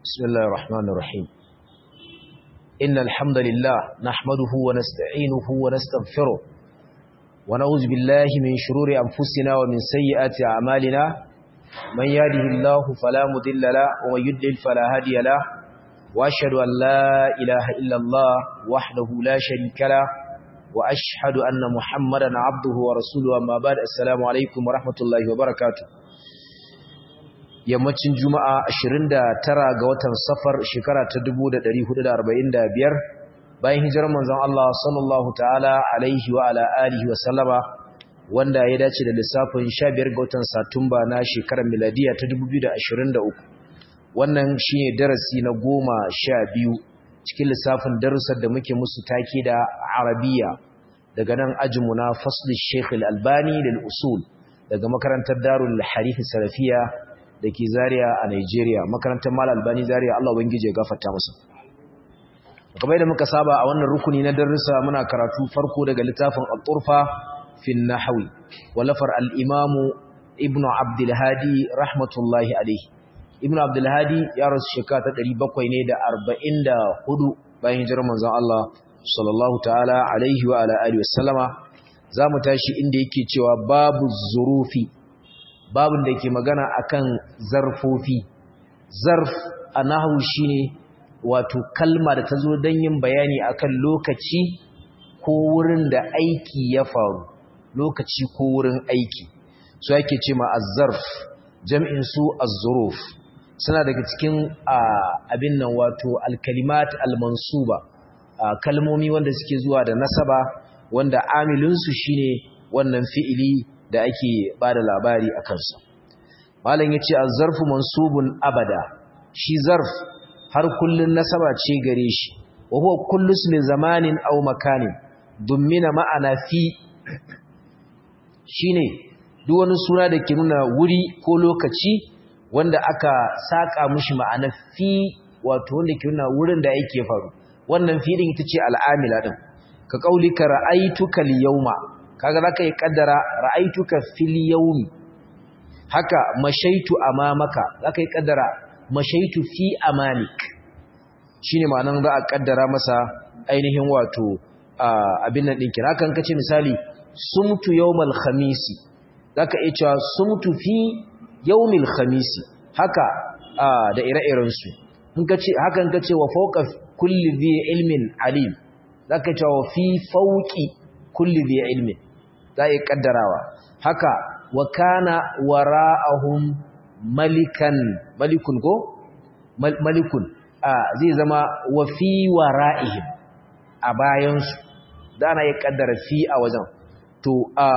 بسم الله الرحمن الرحيم إن الحمد لله نحمده ونستعينه ونستغفره ونعوذ بالله من شرور أنفسنا ومن سيئات أعمالنا من يهده الله فلا مضل له ومن يضلل فلا هادي له وأشهد أن لا إله إلا الله وحده لا شريك له وأشهد أن محمدا عبده ورسوله أما بعد السلام عليكم ورحمة الله وبركاته yammacin juma'a 29 ga watan safar shekara ta 1445 bayan hijirar manzon Allah sallallahu ta'ala alaihi wa ala alihi wa sallama wanda ya dace da lissafin 15 ga watan satumba na shekarar miladiya ta 2023 wannan shine darasi na goma sha biyu cikin lissafin darussan da muke musu take da arabiya daga nan ajinmu na fasl sheikh al-albani lil usul daga makarantar darul harith salafiya da ke Zariya a Nigeria makarantar Mal Albani Zariya Allah ubangije ya gafarta masa kamar da muka saba a wannan rukuni na darussa muna karatu farko daga littafin Al-Turfa fi an-Nahwi walafar al-Imam Ibn Abdul Hadi rahmatullahi alayhi Ibn Abdul Hadi ya rasu shekara ta 700 ne da 44 bayan hijirar manzon Allah sallallahu ta'ala alaihi wa ala alihi wasallama zamu tashi inda yake cewa babu zurufi babin da ke magana akan zarfofi zarf a nahu shine wato kalma da ta zo don yin bayani akan lokaci ko wurin da aiki ya faru lokaci ko wurin aiki su ake ce ma azzarf jam'in su azzuruf suna daga cikin abin nan wato alkalimat almansuba kalmomi wanda suke zuwa da nasaba wanda amilinsu shine wannan fi'ili da ake ba da labari a kansa malam ya ce a zarfu mansubun abada shi zarf har kullun nasaba ce gare shi wa huwa kullu ismi zamanin aw makanin dummina ma'ana fi shine duk wani suna da ke nuna wuri ko lokaci wanda aka saka mushi ma'ana fi wato wanda ke nuna wurin da yake faru wannan fi din ita ce al'amila din ka kaulika ra'aytuka al-yawma kaga zaka yi kaddara ra'aituka fil yawmi haka mashaitu amamaka zaka yi kaddara mashaitu fi amamik shine ma'anan za a kaddara masa ainihin wato abin nan dinki hakan kace misali sumtu yawmal khamisi zaka iya cewa sumtu fi yawmil khamisi haka da ire-iren su in kace hakan kace wa fawqa kulli dhi ilmin alim zaka cewa fi fawqi kulli dhi ilmin za a yi ƙaddarawa haka wa kana wara'ahum malikan malikun ko malikun a zai zama wa fi wara'ihim a bayansu da ana yi ƙaddara fi a wajen to a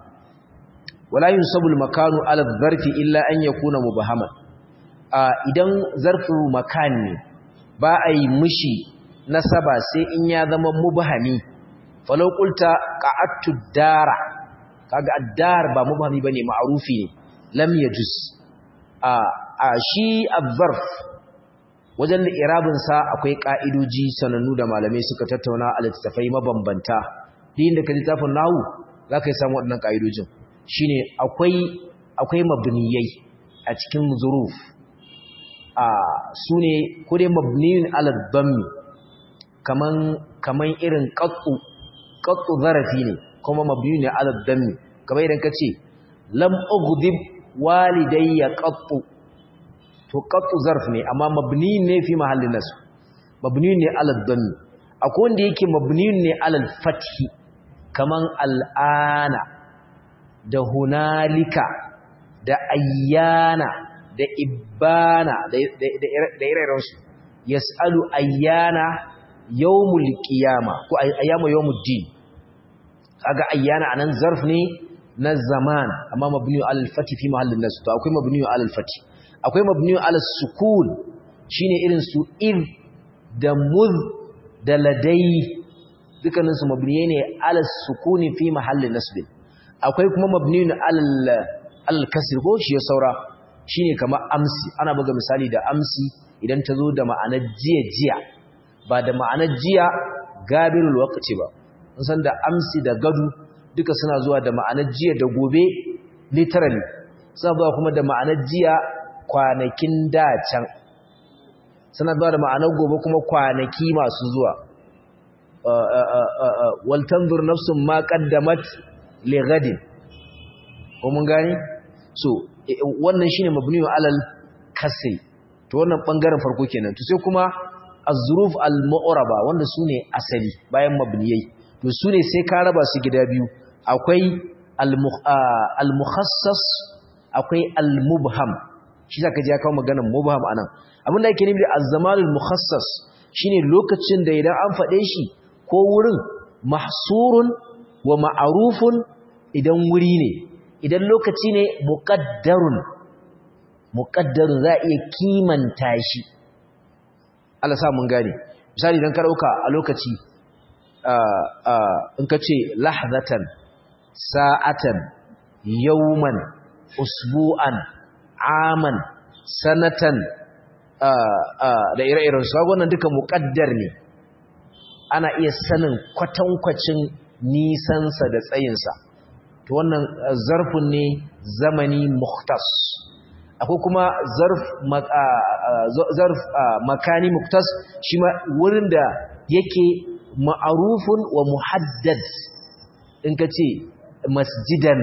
wala yunsabul makanu ala zarfi illa an yakuna mubahaman a idan zarfu makan ne ba a yi mishi nasaba sai in ya zama mubahami falau qulta qa'attu dara kaga addar ba mubhami bane ma'rufi ne lam yajuz a a shi adh-zarf wajen irabin sa akwai ka'idoji sanannu da malamai suka tattauna a littafai mabambanta din da ka littafin nahu zaka yi samu waɗannan ka'idojin shine akwai akwai mabniyai a cikin zuruf a sune ko dai mabniyun ala dhammi kaman kaman irin qattu qattu zarafi ne kuma mabni ne ala dammi kamar idan kace lam ughdib walidayya qattu to qattu zarf ne amma mabni ne fi mahallin nasb mabni ne ala dammi akwai wanda yake mabni ne ala fathi kaman al'ana da hunalika da ayyana da ibana da ire-iren su yas'alu ayyana yawmul qiyama ko ayyamu yawmuddin kaga ayyana anan zarf ne na zaman amma mabniyu alal fati fi mahallin nas to akwai mabniyu alal fati akwai mabniyu alal sukun shine irin su id da mudh da ladai dukkanin su mabniye ne alal sukuni fi mahallin nasb akwai kuma mabniyu alal alal kasr ko shi ya saura shine kamar amsi ana buga misali da amsi idan ta zo da ma'anar jiya jiya ba da ma'anar jiya gabirul waqti ba san da amsi da gadu duka suna zuwa da ma'anar jiya da gobe literally suna zuwa kuma da ma'anar jiya kwanakin da can suna zuwa da ma'anar gobe kuma kwanaki masu zuwa wal tanzur nafsun ma qaddamat li ghadin ko mun gane so wannan shine mabniyu alal kasri to wannan bangaren farko kenan to sai kuma az-zuruf al-mu'raba wanda sune asali bayan mabniyai to sune sai ka raba su gida biyu akwai al-mukhassas akwai al-mubham shi zaka ji ya kawo maganar mubham anan abinda yake nufi az-zamanul mukhassas shine lokacin da idan an fade shi ko wurin mahsurun wa ma'rufun idan wuri ne idan lokaci ne muqaddarun muqaddarun za iya kimanta shi Allah sa mun gane misali idan ka dauka a lokaci in ka ce lahzatan sa'atan yawman usbu'an aman sanatan da ire-iren su wannan duka muƙaddar ne ana iya sanin kwatankwacin nisansa da tsayinsa to wannan zarfin ne zamani muhtas akwai kuma zarf zarf makani muhtas shi ma wurin da yake ma'arufun wa muhaddad in ka ce masjidan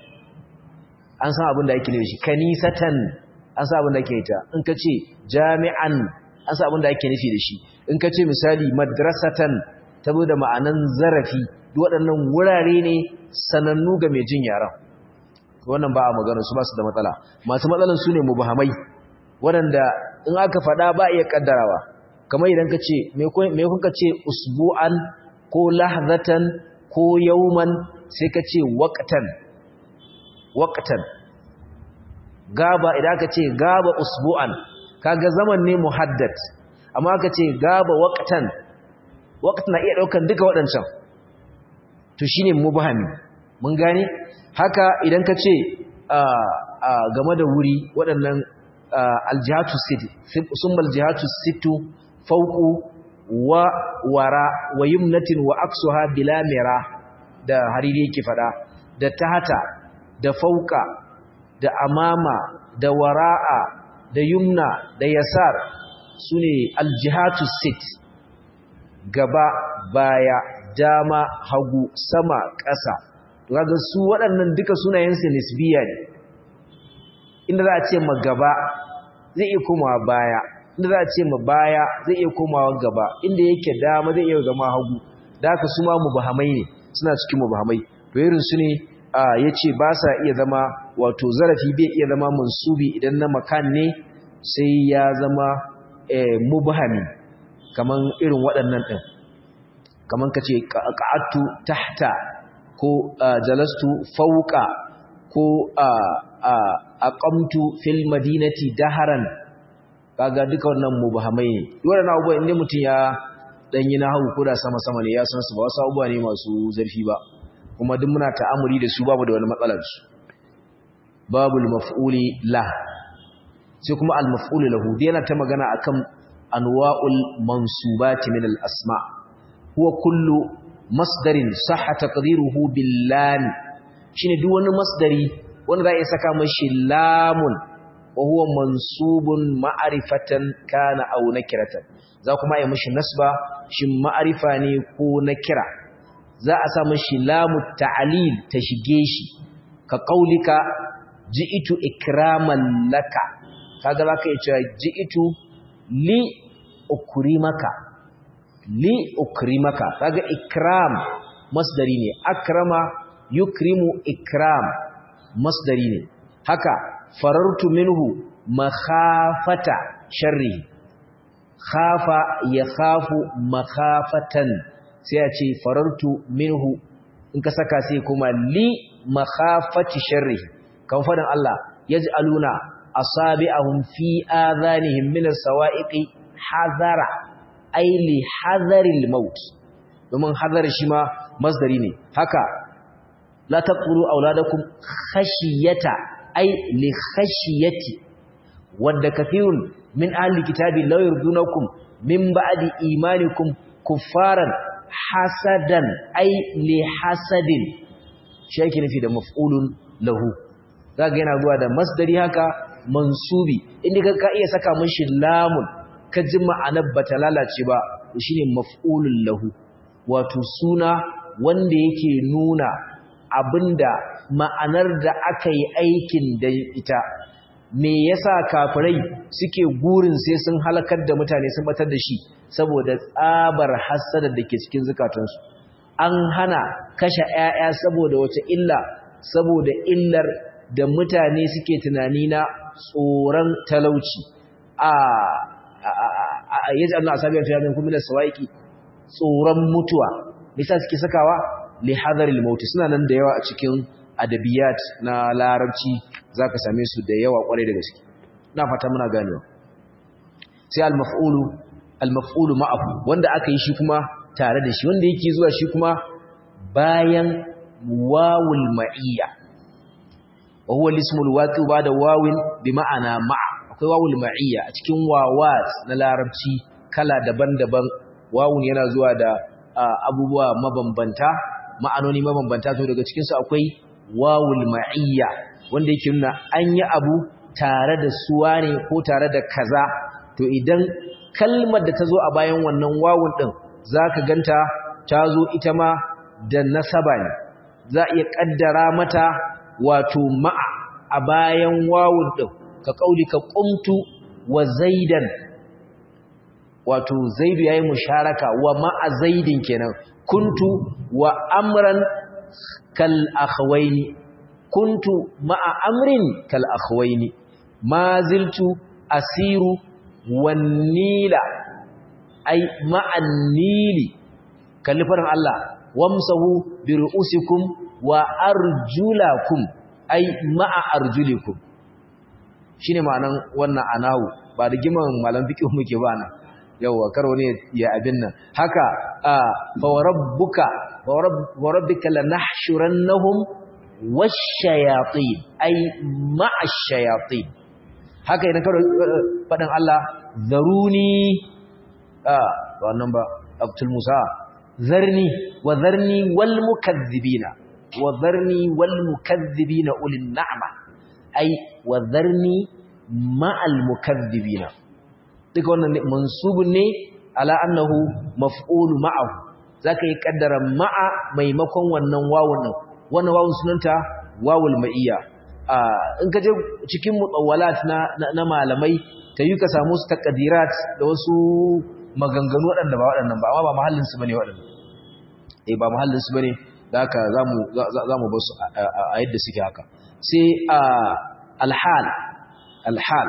an san abin da ake nufi kanisatan an san abin da ake ta in ka ce jami'an an san abin da ake nufi da shi in ka ce misali madrasatan ta da ma'anan zarafi duk waɗannan wurare ne sanannu ga mai jin yaran wannan ba a magana su ba su da matsala masu matsalan su ne mubahamai waɗanda in aka faɗa ba iya ƙaddarawa kamar idan ka ce me kun ka ce usbu'an ko lahzatan ko yauman sai ka ce waqtan waqtan gaba idan aka ce gaba usbu'an kaga zaman ne muhaddad amma aka ce gaba waqtan waqt na iya daukan duka waɗancan to shine mubhami mun gane haka idan ka ce game da wuri waɗannan aljihatu sit summal jihatu sittu fawqu wa wara wa yumnatin wa aksuha bila mira da hariri yake fada da tahata da fauka da amama da wara'a da yumna da yasar sune aljihatu sit gaba baya dama hagu sama ƙasa to kaga su waɗannan duka sunayen su nisbiya ne inda za a ce ma gaba zai iya komawa baya inda za a ce ma baya zai iya komawa gaba inda yake dama zai iya zama hagu da haka su ma mubahamai ne suna cikin mubahamai to irin su ne ya ce ba sa iya zama wato zarafi bai iya zama mansubi idan na makan ne sai ya zama mubahami kaman irin waɗannan ɗin kaman ka ce ƙa'attu tahta ko jalastu fauka ko aqamtu fil madinati daharan kaga duka wannan mubahamai ne waɗannan abubuwa inda mutum ya dan yi nahawu ko da sama sama ne ya san su ba wasu abubuwa ne masu zarfi ba kuma duk muna ta'amuri da su babu da wani matsalar su babul maf'uli la sai kuma al maf'ul lahu dai yana ta magana akan anwa'ul mansubati min al asma huwa kullu masdarin sahha taqdiruhu bil lam shine duk wani masdari wanda za a saka mashi lamun wa huwa mansubun ma'rifatan kana aw nakiratan za kuma yi mashi nasba shin ma'rifa ne ko nakira za a sa mashi lamu ta'lil ta shige shi ka qaulika ji'itu ikraman laka kaga zaka yi cewa ji'itu li ukrimaka li ukrimaka kaga ikram masdari ne akrama yukrimu ikram masdari ne haka farartu minhu makhafata sharri khafa ya khafu makhafatan sai ya ce farartu minhu in ka saka sai kuma li makhafati sharri kan fadan Allah yaj'aluna asabi'ahum fi adhanihim min as-sawa'iqi hazara ay li hazaril maut domin hazar shi ma masdari ne haka la taqulu auladakum khashiyata ay li khashiyati wadda kathirun min ahli kitabi law yurdunakum min ba'di imanikum kuffaran hasadan ay li hasadin shi yake nufi da maf'ulun lahu zaka yana zuwa da masdari haka mansubi inda ka iya saka mishi lamun ka ji ma'anar bata lalace ba shine maf'ulun lahu wato suna wanda yake nuna abinda ma'anar da aka yi aikin da ita me yasa kafirai suke gurin sai sun halakar da mutane sun batar da shi saboda tsabar hasadar da ke cikin zukatansu an hana kashe 'ya'ya saboda wace illa saboda illar da mutane suke tunani na tsoron talauci a yaji Allah asabiyan fi hadin kuma da sawaiki tsoron mutuwa nisa suke sakawa li hadaril maut suna nan da yawa a cikin adabiyat na larabci zaka same su da yawa kwarai da gaske ina fata muna ganewa sai al-maf'ulu al-maf'ulu ma'ahu wanda aka yi shi kuma tare da shi wanda yake zuwa shi kuma bayan wawul ma'iyya wa huwa al-ismul waqi ba'da wawin bi ma'ana ma'a akwai wawul ma'iyya a cikin wawat na larabci kala daban-daban wawun yana zuwa da abubuwa mabambanta ma'anoni mabambanta to daga cikin su akwai wawul ma'iyya wanda yake nuna an yi abu tare da suwa ne ko tare da kaza to idan kalmar da ta zo a bayan wannan wawun din zaka ganta ta zo ita ma da nasaba ne za iya kaddara mata wato ma'a a bayan wawun din ka kauli ka qumtu wa zaidan wato zaidu yayi musharaka wa ma'a zaidin kenan kuntu wa amran kal akhwaini kuntu ma'a amrin kal akhwaini ma ziltu asiru wan nila ay ma'an nili kalli farin Allah wamsahu bi ru'usikum wa arjulakum ay ma'a arjulikum shine ma'anan wannan anahu ba da giman malam fiqh muke ba nan yawa karo ne ya abin nan haka fa rabbuka wa rabbika lanahshurannahum wash-shayatin ay ma'a shayatin haka idan karo fadan Allah zaruni ah wannan ba Abdul Musa zarni wa zarni wal mukaththibina wa zarni wal mukaththibina ulil na'ma ay wa zarni ma'al mukaththibina duka wannan mansubun ne ala annahu maf'ulu ma'ahu zaka yi kaddara ma'a maimakon wannan wawun nan wannan wawun sunanta wawul ma'iyya in ka je cikin mutawwalat na na malamai ta yi ka samu su taqdirat da wasu maganganu waɗanda ba waɗannan ba amma ba mahallin su bane waɗannan eh ba mahallin su bane da haka zamu zamu bar su a yadda suke haka sai alhal alhal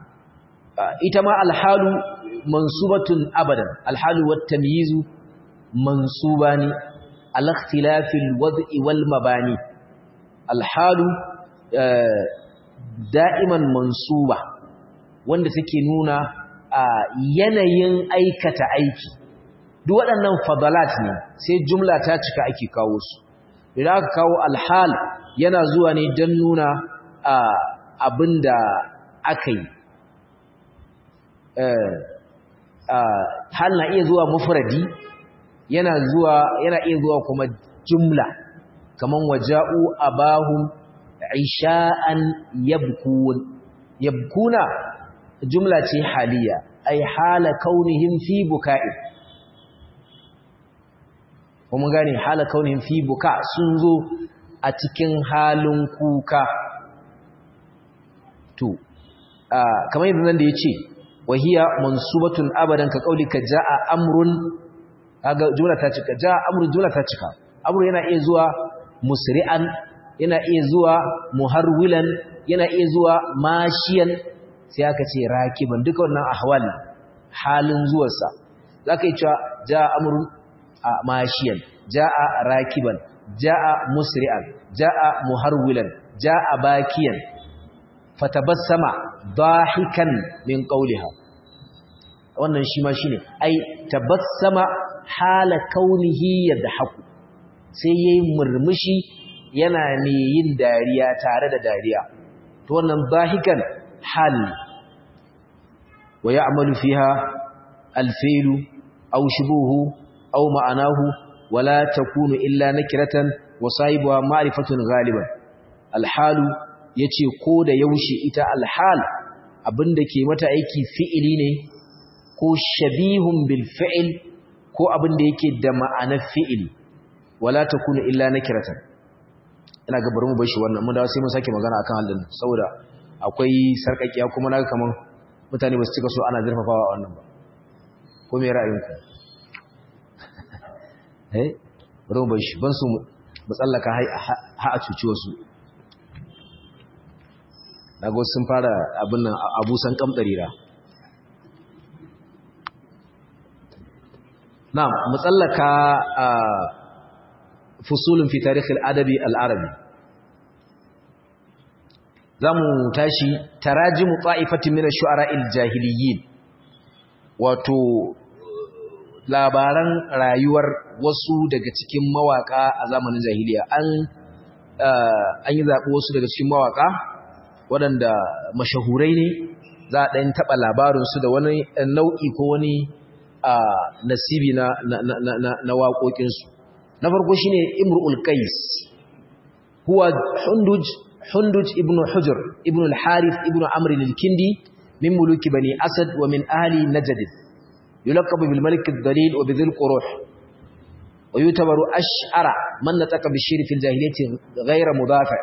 ita ma alhalu mansubatun abadan alhalu wat tamyizu mansubani al ikhtilafil wad'i wal mabani alhalu da'iman mansuba wanda take nuna yanayin aikata aiki duk waɗannan fadalat ne sai jumla ta cika ake kawo su idan aka kawo alhal yana zuwa ne don nuna abinda aka yi hal na iya zuwa mufradi yana zuwa yana iya zuwa kuma jumla kaman waja'u abahum isha'an yabkun yabkuna jumla ce haliya ay hala kaunihim fi buka'i kuma gane hala kaunihim fi buka sun zo a cikin halin kuka to kamar yadda nan da yace wahiya mansubatun abadan ka kaulika jaa amrun kaga jumla ta cika jaa amrun jumla ta cika amru yana iya zuwa musri'an yana iya zuwa muharwilan yana iya zuwa mashiyan sai aka ce rakiban duka wannan ahwal halin zuwarsa zaka yi cewa jaa amrun mashiyan jaa rakiban jaa musri'an jaa muharwilan jaa bakiyan fatabassama dahikan min qawliha wannan shi ma shine ai tabassama hala kaunihi yadhaku sai yayi murmushi yana ne yin dariya tare da dariya to wannan dahikan hal wa ya'malu fiha al-fi'lu aw shubuhu aw ma'anahu wala takunu illa nakiratan wa sahibuha ma'rifatun ghaliban al-halu yace ko da yaushe ita al-hal abinda ke mata aiki fi'ili ne ko shabihun bil fi'l ko abin da yake da ma'anar fi'ili wala takunu illa nakiratan ina ga bari mu bar shi wannan mun dawo sai mun sake magana akan halin saboda akwai sarkakiya kuma naga kaman mutane ba su cika so ana zurfafawa wannan ba ko me ra'ayinku eh bari mu bar shi ban su mu tsallaka ha a cuci wasu daga sun fara abin nan abusan kamdarira na mutsallaka a fusulun fi tarihin adabi al'arabi za mu tashi taraji mu ta'ifatin mina shu'ara'il jahiliyin wato labaran rayuwar wasu daga cikin mawaka a zamanin jahiliya an an yi zaɓi wasu daga cikin mawaka waɗanda mashahurai ne za a ɗan taɓa labarinsu da wani nau'i ko wani nasibi na, na, waƙoƙinsu na farko shi ne imrul qais huwa hunduj hunduj ibn hujr ibn al-harith ibn amr al-kindi min muluki bani asad wa min ahli najd yulaqabu bil malik ad-dalil wa bidhil quruh wa yutabaru ash'ara man nataka bishir fi al-jahiliyyah ghayra mudafi'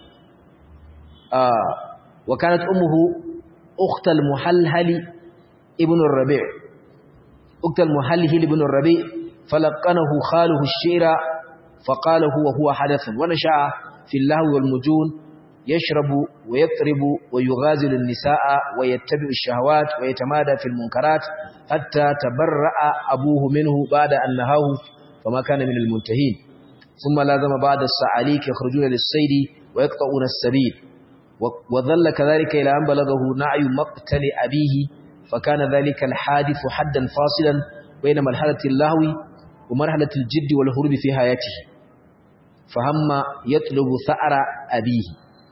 وكانت أمه أخت المحلهل ابن الربيع أخت المحلهل ابن الربيع فلقنه خاله الشعر فقال هو هو حدث ونشأ في اللهو والمجون يشرب ويطرب ويغازل النساء ويتبع الشهوات ويتمادى في المنكرات حتى تبرأ أبوه منه بعد أن نهاه فما كان من المنتهين ثم لازم بعد السعاليك يخرجون للصيد ويقطعون السبيل وظل كذلك إلى أن بلغه نعي مقتل أبيه فكان ذلك الحادث حدا فاصلا بين مرحلة اللهو ومرحلة الجد والهروب في حياته فهم يطلب ثأر أبيه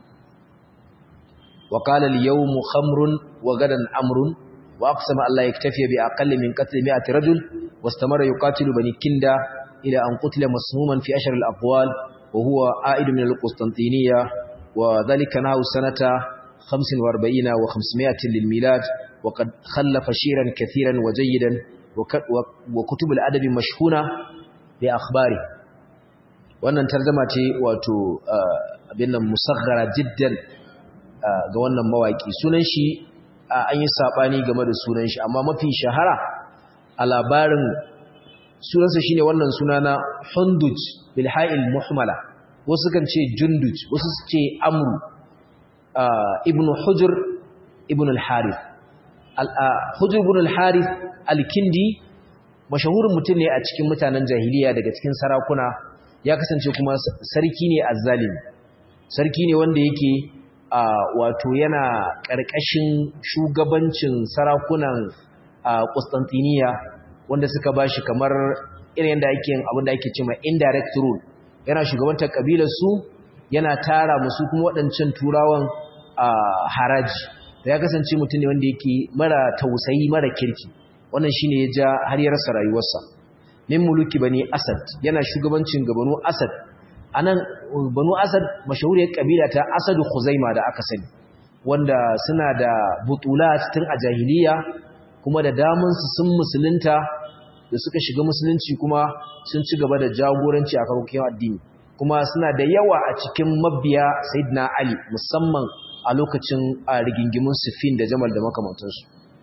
وقال اليوم خمر وغدا أمر وأقسم أن لا يكتفي بأقل من قتل مئة رجل واستمر يقاتل بني كندا إلى أن قتل مسموما في أشهر الأقوال وهو عائد من القسطنطينية وذلك نهو سنة 45 و500 للميلاد وقد خلف شيرا كثيرا وجيدا وكتب الأدب مشهونة بأخباره wannan tarjuma ce wato abin nan musaghara jiddan ga wannan mawaki sunan shi an yi sabani game da sunan shi amma mafi shahara a labarin sunansa shine wannan suna na Hunduj bil ha'il muhmala wasu kan ce Junduj wasu su ce Amru ibn Hujr ibn al-Harith Hujr ibn al-Harith al-Kindi mashahurin mutum ne a cikin mutanen jahiliya daga cikin sarakuna ya kasance kuma sarki ne azzalimi sarki ne wanda yake wato yana ƙarƙashin shugabancin sarakunan Constantiniya wanda suka bashi kamar irin yadda ake yin abin da ake cewa indirect rule yana shugabantar kabilar su yana tara musu kuma waɗancan turawan haraji da ya kasance mutum ne wanda yake mara tausayi mara kirki wannan shine ya ja har ya rasa rayuwarsa min muluki bani asad yana shugabancin ga banu asad anan banu asad mashahuriyar kabila ta asadu khuzaima da aka sani wanda suna da butulat tun a jahiliya kuma da damun su sun musulunta da suka shiga musulunci kuma sun ci gaba da jagoranci a karokin addini kuma suna da yawa a cikin mabiya sayyidina ali musamman a lokacin rigingimun sifin da jamal da makamantansu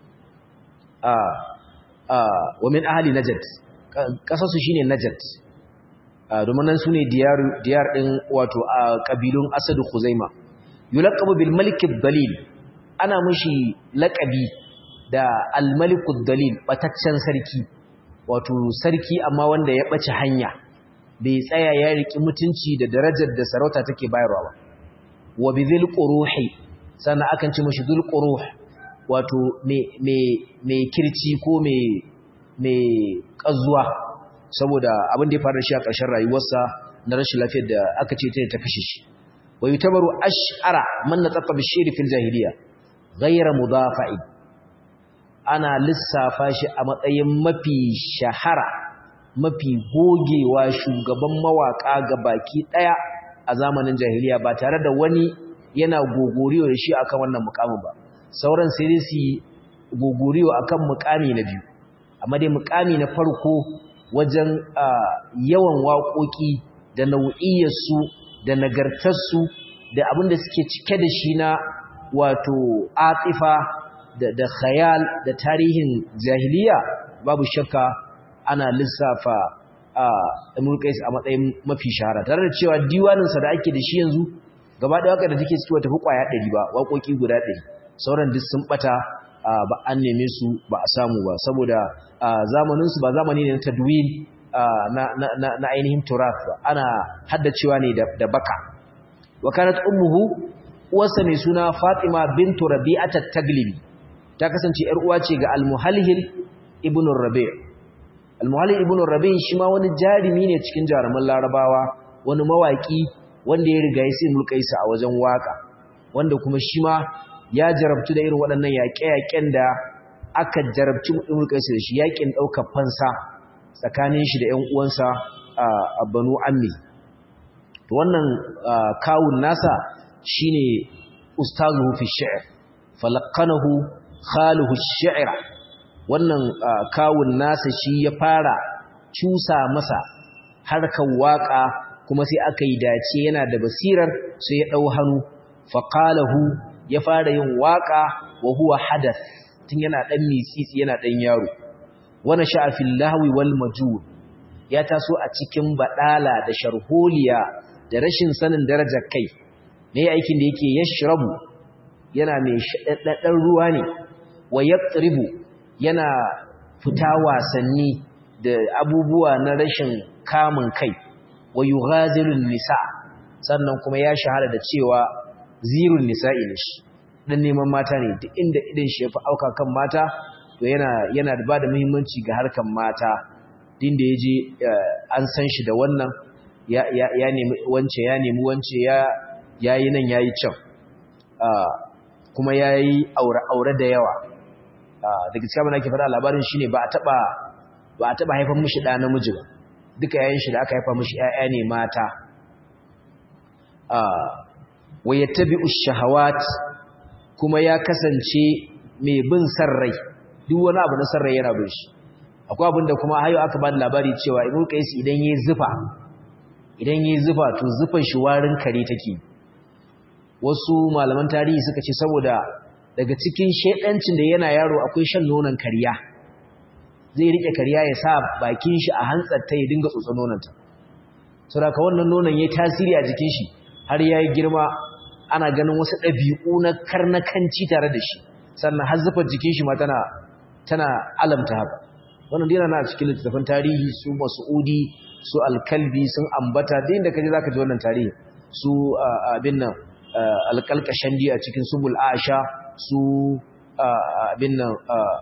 wa min ahli najd kasarsu shine najd domin nan sune diyar diyar din wato a kabilun asad khuzaima yulaqabu bil malik dalil ana mushi laqabi da al malik dalil bataccen sarki wato sarki amma wanda ya bace hanya bai tsaya ya riki mutunci da darajar da sarauta take bayarwa ba wa bidhil quruhi sannan akan ce mushi dhul quruh wato mai kirci ko mai ƙazuwa saboda abin da ya faru da shi a ƙarshen rayuwarsa na rashin lafiyar da aka ce ta kashe shi wa yi tabaru ash'ara man na tsaka bishiri fil jahiliya gaira mudafa'i ana lissafa shi a matsayin mafi shahara mafi gogewa shugaban mawaƙa ga baki ɗaya a zamanin jahiliya ba tare da wani yana gogoriyo da shi akan wannan mukamin ba sauran sai dai su gogoriyo akan mukami na biyu amma dai mukami na farko wajen yawan waƙoƙi da nau'iyyarsu da nagartarsu da abin da suke cike da shi na wato atifa da khayal da tarihin jahiliya babu shakka ana lissafa Imrul Qais a matsayin mafi shahara tare da cewa diwaninsa da ake da shi yanzu gaba da waka da take cikin tafi kwaya 100 ba waƙoƙi guda 100 sauran duk sun bata ba an neme su ba a samu ba saboda zamanin su ba zamani ne na tadwin na ainihin turath ba ana haddacewa ne da baka wa kanat ummuhu uwarsa mai suna Fatima bintu Rabi'at at-Taglibi ta kasance yar uwa ce ga Al-Muhalhil ibn Rabi' Al-Muhalhil ibn Rabi' shi ma wani jarumi ne cikin jaruman Larabawa wani mawaki wanda ya riga ya sai mulkaisa a wajen waka wanda kuma shi ma ya jarabtu da irin waɗannan yaƙe-yaƙen da aka jarabci mulkaisa da shi yaƙin ɗaukar fansa tsakanin shi da ƴan uwansa a Banu Ammi wannan kawun nasa shine ustazuhu fi shi'r falaqanahu khaluhu shi'r wannan kawun nasa shi ya fara cusa masa harkar waka kuma sai aka yi dace yana da basirar sai ya dau hannu faqalahu ya fara yin waka wa huwa hadath tun yana dan mitsitsi yana dan yaro wana sha'a fil lahwi wal majud ya taso a cikin badala da sharholiya da rashin sanin darajar kai ne aikin da yake yashrabu yana mai shadaddan ruwa ne wa yaqribu yana fita wasanni da abubuwa na rashin kamun kai wa yughazilun nisa sannan kuma ya shahara da cewa zirun nisa'i ne shi dan neman mata ne duk inda idan shi ya fi auka kan mata to yana yana da bada muhimmanci ga harkan mata din da yaje an san shi da wannan ya ya nemi wance ya nemi wance ya yayi nan yayi can kuma yayi aure aure da yawa daga cikin abin da ke faɗa labarin shine ba a taba ba a taba haifar mishi da namiji ba duka yayin shi da aka haifa mishi ƴaƴa ne mata wa yattabi'u shahawat kuma ya kasance mai bin sarrai duk wani abu na sarrai yana bin shi akwai abin da kuma hayo aka ba da labari cewa ibnu qais idan yayi zufa idan yayi zufa to zufan shi warin kare take wasu malaman tarihi suka ce saboda daga cikin shedancin da yana yaro akwai shan nonon kariya zai rike kariya ya sa bakin shi a hantsar ta ya dinga tsotsa nononta saboda wannan nonon yayi tasiri a jikin shi har yayi girma ana ganin wasu ɗabi'u na karnakanci tare da shi sannan har zufar jikin shi ma tana tana alamta haka wannan dina na cikin littattafan tarihi su mas'udi su alkalbi sun ambata da inda kaje zaka ji wannan tarihi su abin nan alkalkashandi a cikin subul aisha su abin nan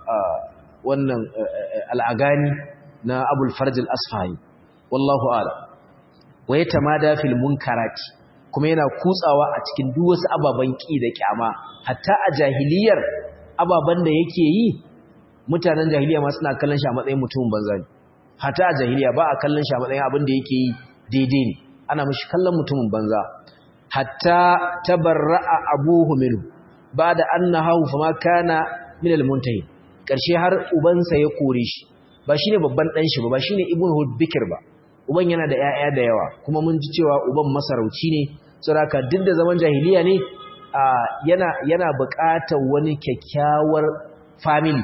wannan al'agani na abul farj al-asfahi wallahu a'lam wa yatamada fil munkarati kuma yana kutsawa a cikin duk wasu ababen ki da kyama hatta a jahiliyar ababen da yake yi mutanen jahiliya ma suna kallon shi a matsayin mutumin banza ne hatta a jahiliya ba a kallon shi a matsayin abin da yake yi daidai ne ana mishi kallon mutumin banza hatta tabarra'a abuhu minhu ba'da annahu fama kana min al-muntahi karshe har ubansa ya kore shi ba shine babban dan shi ba ba shine ibnu hudbikir ba uban yana da 'ya'ya da yawa kuma mun ji cewa uban masarauci ne saboda duk da zaman jahiliya ne yana yana buƙatar wani kyakkyawar family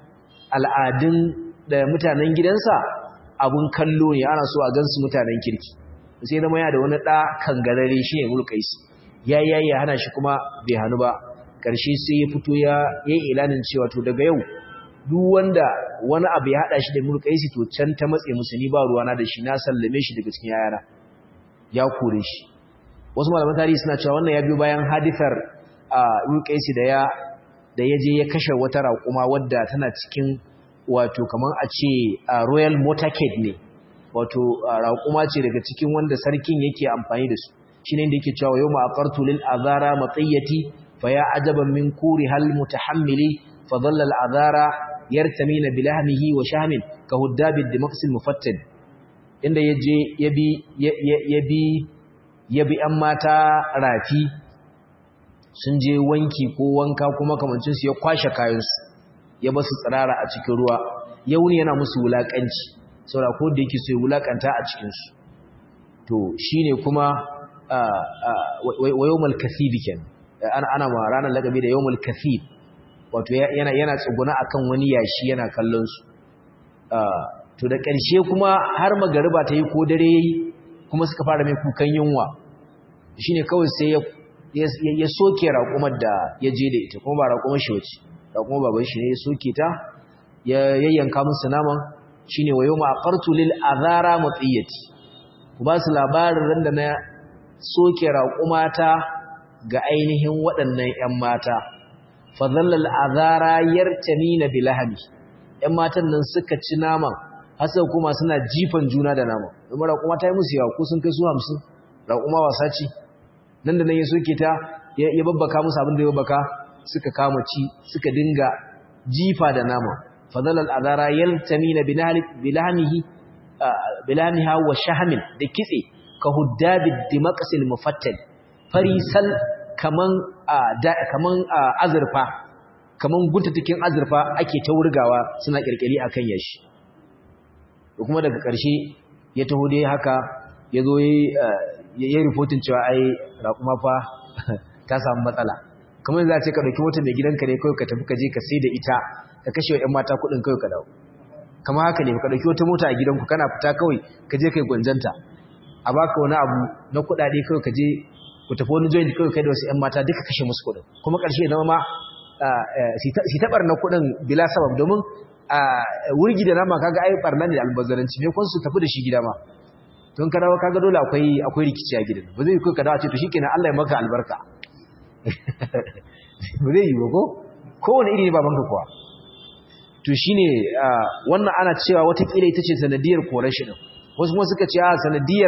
al'adun da mutanen gidansa abun kallo ne ana so a gansu mutanen kirki sai zama ya da wani ɗa kangarare shi ne mulkais ya yi ya hana shi kuma bai hannu ba ƙarshe sai ya fito ya yi ilanin cewa to daga yau duk wanda wani abu ya haɗa shi da mulkaisi to can ta matse musulmi ba ruwana da shi na sallame shi daga cikin yayana ya kore shi wasu malaman tarihi suna cewa wannan ya biyo bayan hadithar mulkaisi da ya da ya je ya kashe wata raƙuma wadda tana cikin wato kamar a ce royal motorcade ne wato raƙuma ce daga cikin wanda sarkin yake amfani da su shine da yake cewa yawma aqartu lil azara matiyati fa ya ajaban min kuri hal mutahammili fa dhalla al azara yartamina bilahmihi wa shahmin ka huddabi dimaqsil mufattal inda yaje yabi yabi yabi an mata rafi sun je wanki ko wanka kuma kamancinsu ya kwashe kayansu ya basu tsirara a cikin ruwa ya wuni yana musu wulakanci saboda ko da yake so ya wulakanta a cikin su to shine kuma wa yawmal kathib kenan ana ana ma ranar lagabi da yawmal kathib wato yana yana tsuguna akan wani yashi yana kallon su to da ƙarshe kuma har magariba ta yi ko dare yayi kuma suka fara mai kukan yunwa shine kawai sai ya ya soke raƙumar da ya je da ita kuma ba raƙumar shi wace raƙumar baban shi ne ya soke ta ya yayyanka musu naman shine wa yawma aqartu lil azara matiyati ku ba su labarin randa na soke raƙumata ga ainihin waɗannan ƴan mata fa dhallal azara yartamina bilahmi ƴan matan nan suka ci naman har sai kuma suna jifan juna da naman kuma raƙuma ta yi musu yawa ko sun kai su 50 raƙuma wasa ce nan da nan ya soke ta ya babbaka musu abin da ya babbaka suka kama ci suka dinga jifa da nama fadal al'adara yaltamina bilahmihi bilahmiha wa shahmin da kitse ka huddabi dimaqsil mufattal farisal kaman kaman azurfa kaman guntatukin azurfa ake ta wurgawa suna kirkiri akan yashi kuma daga ƙarshe ya taho dai haka ya zo ya yi rifotin cewa ai raƙuma fa ta samu matsala kamar za a ce ka ɗauki wata mai gidanka ne kawai ka tafi ka je ka sai da ita ka kashe wa 'yan mata kuɗin kawai ka dawo kama haka ne ka ɗauki wata mota a gidanku kana fita kawai ka je kai gwanjanta a baka wani abu na kuɗaɗe kawai ka je ku tafi wani joint kawai kai da wasu 'yan mata duka kashe musu kuɗin kuma ƙarshe ya zama ma si taɓar na kuɗin bila sabab domin wurgi da nama kaga ai barna ne da albazzaranci ne kun su tafi da shi gida ma don ka dawo kaga dole akwai akwai rikici a gidan ba zai ka dawo ce to shikenan Allah ya maka albarka ba zai yi ba ko kowane iri ne babanka kuwa to shine wannan ana cewa watakila ita ce sanadiyar korar shi din wasu kuma suka ce a sanadiyar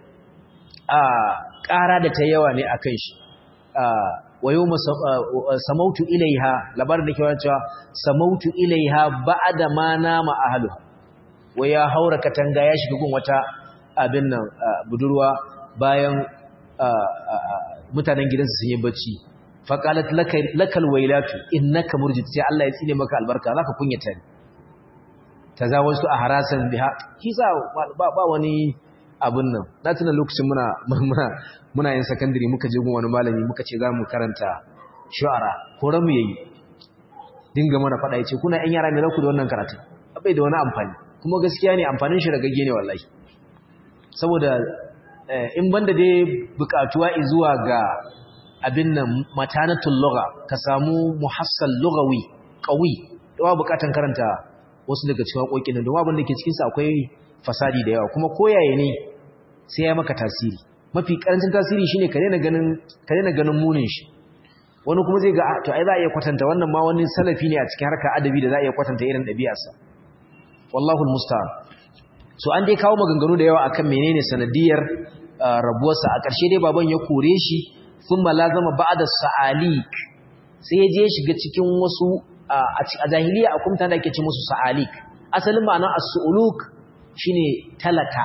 ƙara da ta yawa ne akan shi wa yau samautu ilaiha labarin da ke wani cewa samautu ilaiha ba'da ma nama ahlu wa ya haura katanga ya shiga gun wata abin nan budurwa bayan mutanen gidansu sun yi bacci faqalat lakal wailatu innaka murjid sai Allah ya tsine maka albarka zaka kunyata ni tazawastu a harasan biha kisa ba ba wani abun nan na tuna lokacin muna muna muna yin secondary muka je gun wani malami muka ce za mu karanta shu'ara ko ramu yayi dinga mana fada yace kuna yan yara ne za ku da wannan karatu bai da wani amfani kuma gaskiya ne amfanin shi ragagge ne wallahi saboda in banda dai bukatuwa zuwa ga abin nan matanatul lugha ka samu muhassal lughawi qawi dawa bukatan karanta wasu daga cikin haƙoƙin nan domin abin da ke cikin sa akwai fasadi da yawa kuma koyaye ne sai ya maka tasiri mafi karancin tasiri shine ka daina ganin ka daina ganin munin shi wani kuma zai ga to ai za a iya kwatanta wannan ma wani salafi ne a cikin harkar adabi da za a iya kwatanta irin ɗabi'arsa wallahu almusta'an so an dai kawo maganganu da yawa akan menene sanadiyar rabuwarsa a ƙarshe dai baban ya kore shi thumma lazama ba'da sa'alik sai ya je shiga cikin wasu a jahiliya akwai mutane da ake ce musu sa'alik asalin ma'anar as-su'uluk shine talaka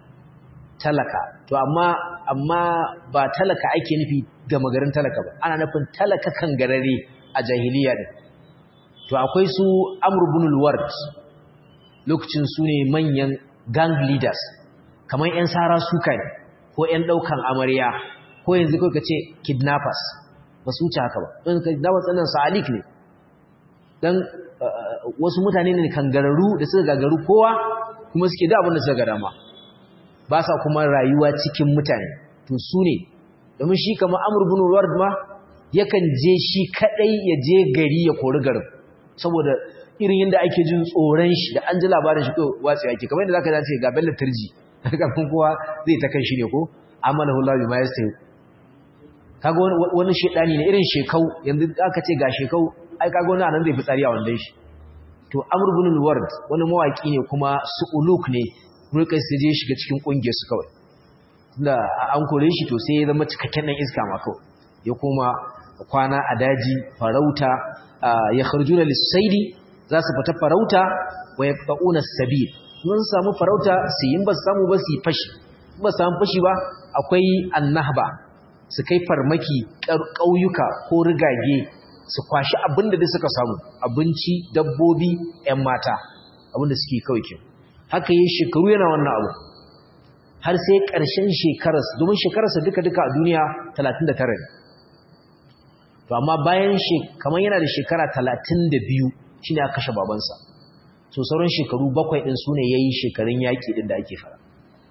talaka to amma amma ba talaka ake nufi ga magarin talaka ba ana nufin talaka kan garare a jahiliya din to akwai su amr ibn al-ward lokacin su ne manyan gang leaders kamar yan sara suka ne ko yan daukan amarya ko yanzu kai kace kidnappers ba su wuce haka ba don kidnappers ɗin sa'alik ne dan wasu mutane ne kangararru da suka gagaru kowa kuma suke da abin da suka ga dama ba sa kuma rayuwa cikin mutane to su ne domin shi kamar amur bin ward ma yakan je shi kadai ya je gari ya kori garin saboda irin yadda ake jin tsoron shi da an ji labarin shi kawai watsi ake kamar yadda zaka dace ga bello turji kafin kowa zai ta kan shi ne ko amalahu Allah bima yastahi kaga wani shedani ne irin shekau yanzu aka ce ga shekau ai kaga wani anan zai fi tsari a wannan shi to amr bin ward wani mawaki ne kuma su'uluk ne mulkai sai je shiga cikin kungiyar su kawai da an kore shi to sai ya zama cikakken dan iska ma kawai ya koma kwana a daji farauta ya kharjuna lis-saidi za su fita farauta wa yaqtauna sabil mun samu farauta su yin ba samu ba su fashi ba samu fashi ba akwai annahba su kai farmaki ƙauyuka ko rigage su kwashi abin da suka samu abinci dabbobi 'yan mata abin da suke kawai ke haka yi shekaru yana wannan abu har sai ƙarshen shekararsa domin shekararsa duka-duka a duniya 39 ne to amma bayan kamar yana da shekara 32 shi ne aka kashe babansa so sauran shekaru bakwai ɗin su ne ya yi shekarun yaƙi ɗin da ake fara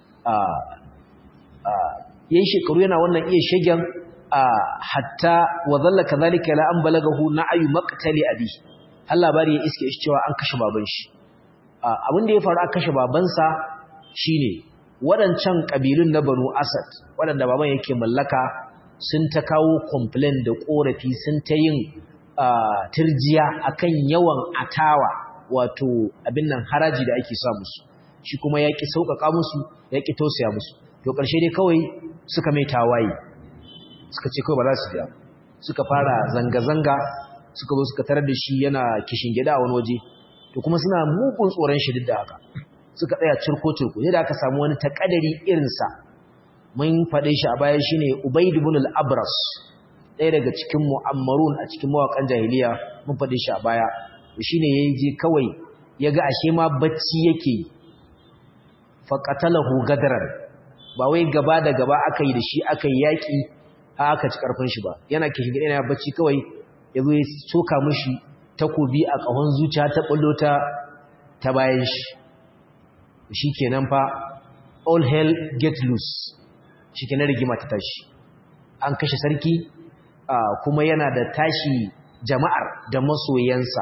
ya yi shekaru yana wannan iya shagen hatta wa zalla kazalika la an balagahu na'ayu maqtali abi har labari ya iske shi cewa an kashe baban shi abin da ya faru aka kashe babansa shine waɗancan kabilun na Banu Asad waɗanda baban yake mallaka sun ta kawo complain da korafi sun ta yin turjiya akan yawan atawa wato abin nan haraji da ake sa musu shi kuma ya ƙi sauƙaƙa musu ya ƙi tausaya musu to ƙarshe dai kawai suka mai tawaye suka ce kawai ba za su biya suka fara zanga-zanga suka zo suka tarar da shi yana kishin gida a wani waje to kuma suna mugun tsoron shi duk da haka suka tsaya cirko-cirko ne da aka samu wani takadari irinsa mun faɗe shi a baya shine ubaid ibn al-abras ɗaya daga cikin mu'ammarun a cikin mawakan jahiliya mun faɗe shi a baya to shine yayi je kawai yaga ashe ma bacci yake fa qatalahu gadran ba wai gaba da gaba aka yi da shi aka yi yaki aka ci karfin shi ba yana kishin gida yana bacci kawai yazo ya soka mishi takobi a kahon zuciya ta bullo ta ta bayan shi shikenan fa all hell get loose shikenan rigima ta tashi an kashe sarki kuma yana da tashi jama'ar da masoyansa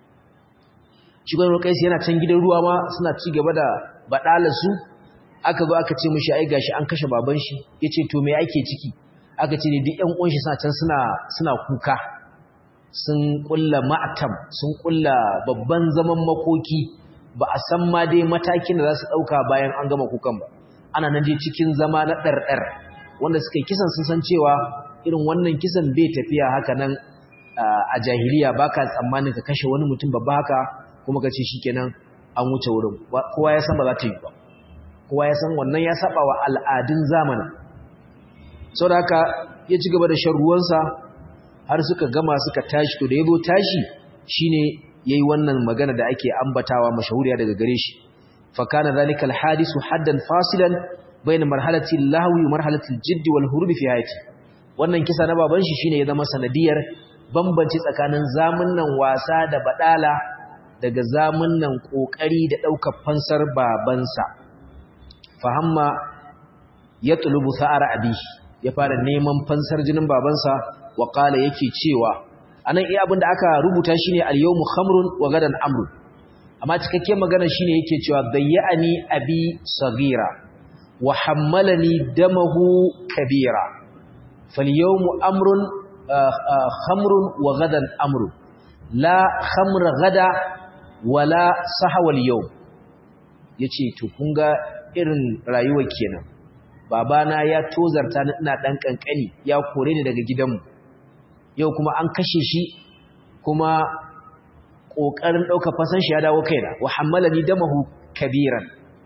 shi gwanin rukaisi yana can gidan ruwa ma suna ci gaba da baɗalarsu aka zo aka ce mashi ai gashi an kashe baban shi ya ce to me ake ciki aka ce ne duk ‘yan ƙunshi suna can suna kuka sun ƙulla ma'atam sun ƙulla babban zaman makoki ba a san ma dai matakin da za su ɗauka bayan an gama kukan ba ana nan dai cikin zama na ɗarɗar wanda suka yi kisan sun san cewa irin wannan kisan bai tafiya haka nan a jahiliya ba ka tsammanin ka kashe wani mutum babba haka kuma ka ce shi kenan an wuce wurin kowa ya san ba za ta yi ba kowa ya san wannan ya saba wa al'adun zamanin sau da haka ya ci gaba da shan ruwansa har suka gama suka tashi to da ya zo tashi shine yayi wannan magana da ake ambatawa mashahuriya daga gare shi fa kana zalika alhadisu haddan fasilan bayna marhalati lahwi wa marhalati aljidd wal hurub fi hayati wannan kisa na baban shi shine ya zama sanadiyar bambanci tsakanin zamunnan wasa da badala daga zamunnan kokari da daukar fansar babansa fahamma ya tulubu sa'ara abi ya fara neman fansar jinin babansa wa qala yake cewa anan iya abinda aka rubuta shine al-yawmu khamrun wa gadan amrun amma cikakken magana shine yake cewa dayyani abi sagira wa hammalani damahu kabira falyawmu amrun khamrun wa gadan amrun la khamra gada wala sahwa al-yawm yace to kun ga irin rayuwa kenan babana ya tozarta ni ina dan kankani ya kore ni daga gidanmu yau kuma an kashe shi kuma kokarin dauka fasan shi ya dawo kaina wa hammalani damahu kabiran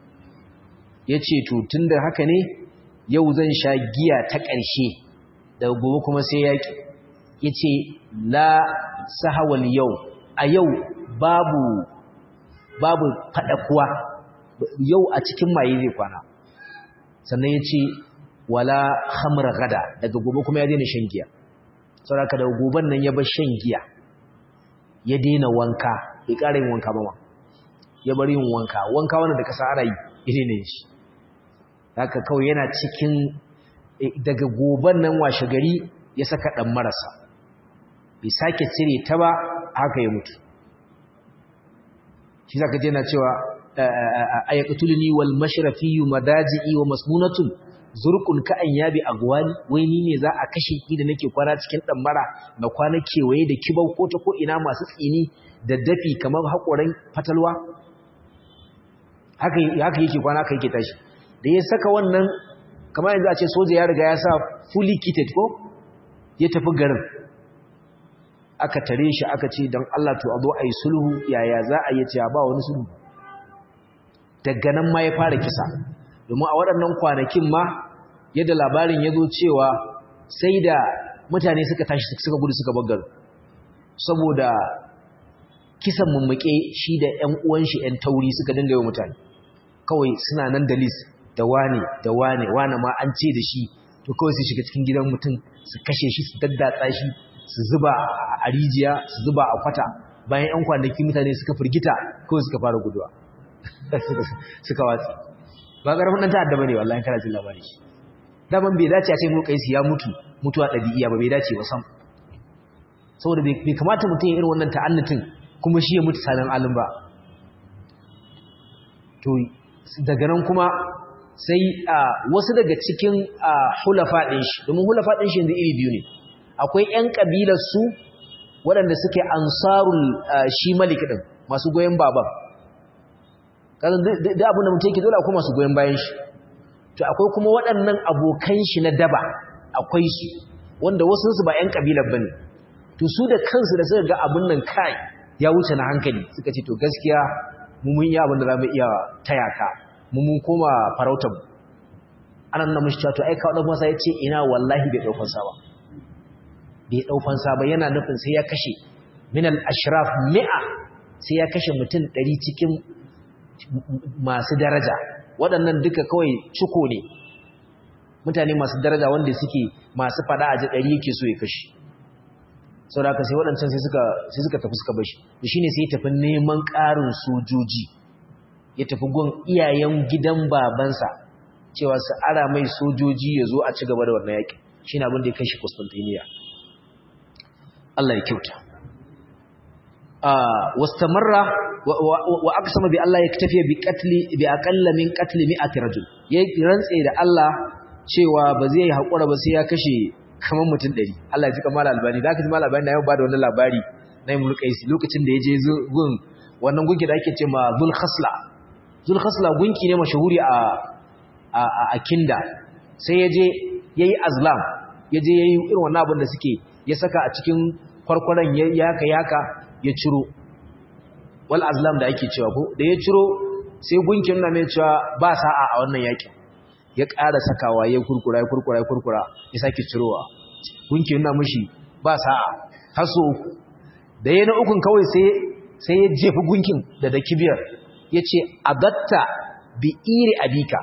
yace to tunda haka ne yau zan sha giya ta ƙarshe daga gobe kuma sai yaki yace la sahawal yau a yau babu babu fada kuwa yau a cikin maye zai kwana sannan ya ce wala hamra gada daga gobe kuma ya daina shan giya sauraka daga goben nan ya bar shan giya ya daina wanka bai ƙara yin wanka ba ma ya bar yin wanka wanka wanda da kasa ana yi ya daina shi haka kawai yana cikin daga goben nan washe gari ya saka ɗan marasa bai sake cire ta ba haka ya mutu shi zaka je na cewa ayaqtuluni wal mashrafi madaji'i wa masmunatun zurqun ka an yabi agwani wai ni ne za a kashe ki da nake kwana cikin mara na kwana kewaye da kibau ko ta ko ina masu tsini da dafi kamar hakoran fatalwa haka haka yake kwana haka yake tashi da ya saka wannan kamar yanzu a ce soja ya riga ya sa fully kitted ko ya tafi garin aka tare shi aka ce don Allah to a zo a yi sulhu yaya za a yi ce ba wani sulhu daga nan ma ya fara kisa domin a waɗannan kwanakin ma yadda labarin ya zo cewa sai da mutane suka tashi suka gudu suka bagar saboda kisan mummuke shi da ƴan uwan shi ƴan tauri suka dinga yi mutane kawai suna nan da list da wane da wane wane ma an ce da shi to kawai su shiga cikin gidan mutum su kashe shi su daddatsa shi su zuba a rijiya su zuba a kwata bayan ƴan kwanaki mutane suka firgita kawai suka fara guduwa suka watsi ba ƙarfin ɗan ta'adda ba ne wallahi kana jin labari shi daman bai dace a ce mu kaisi ya mutu mutuwa ɗabi'iya ba bai dace ba sam saboda bai kamata mutum ya irin wannan ta'annatin kuma shi ya mutu sanan alim ba to daga nan kuma sai wasu daga cikin hulafa ɗin shi domin hulafa ɗin shi yanzu iri biyu ne akwai 'yan ƙabilar su waɗanda suke ansarul shi malik ɗin masu goyon baban kasan da abin da mutum yake dole akwai masu goyon bayan shi to akwai kuma waɗannan abokan shi na daba akwai su wanda wasu su ba 'yan ƙabilar ba ne to su da kansu da suka ga abin nan kai ya wuce na hankali suka ce to gaskiya mu mun yi abin da za mu iya taya ka mu mun koma farautar mu anan na mushi to ai ka wadda masa ya ce ina wallahi bai ɗaukan sa ba bai ɗaukan sa ba yana nufin sai ya kashe min al-ashraf mi'a sai ya kashe mutum ɗari cikin masu daraja waɗannan duka kawai ciko ne mutane masu daraja wanda suke masu fada a ɗari yake so ya kashe sau da aka sai waɗancan sai suka tafi suka bashi da shi ne sai ya tafi neman ƙarin sojoji ya tafi gun iyayen gidan babansa cewa su ara mai sojoji ya zo a ci gaba da wannan yaƙi shi ne abin da ya kai shi Constantiniya Allah ya kyauta wastamarra wa aqsama bi Allah yaktafi bi qatli bi aqalla min qatli mi'ati rajul yayi rantse da Allah cewa ba zai hakura ba sai ya kashe kaman mutum 100 Allah ya ji kamar albani da aka ji mal albani yau ba da wannan labari na Imrul Qaisi lokacin da yaje gun wannan gunki da ake ce ma Zul Khasla Zul Khasla gunki ne mashahuri a a a Kinda sai yaje yayi azlam yaje yayi irin wannan abin da suke ya saka a cikin kwarkwaran yaka yaka ya ciro wal azlam da ake cewa ko da ya ciro sai gunkin na mai cewa ba sa'a a wannan yakin ya ƙara sakawa ya kurkura ya kurkura ya kurkura ya sake cirowa gunkin na mishi ba sa'a haso uku da ya na ukun kawai sai sai ya jefi gunkin da da kibiyar ya ce adatta bi iri abika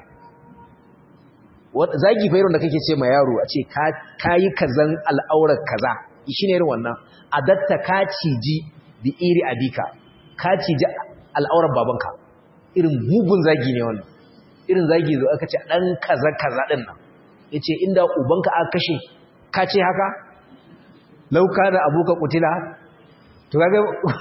zagi fa irin da kake ce ma yaro a ce ka yi kazan al'aurar kaza shi ne irin wannan adatta ka ciji bi iri abika ka ciji al'aurar babanka irin bugun zagi ne wannan irin zagi zo aka ce dan kaza kaza din nan yace inda ubanka aka kashe ka ce haka lauka da abuka kutila to kaga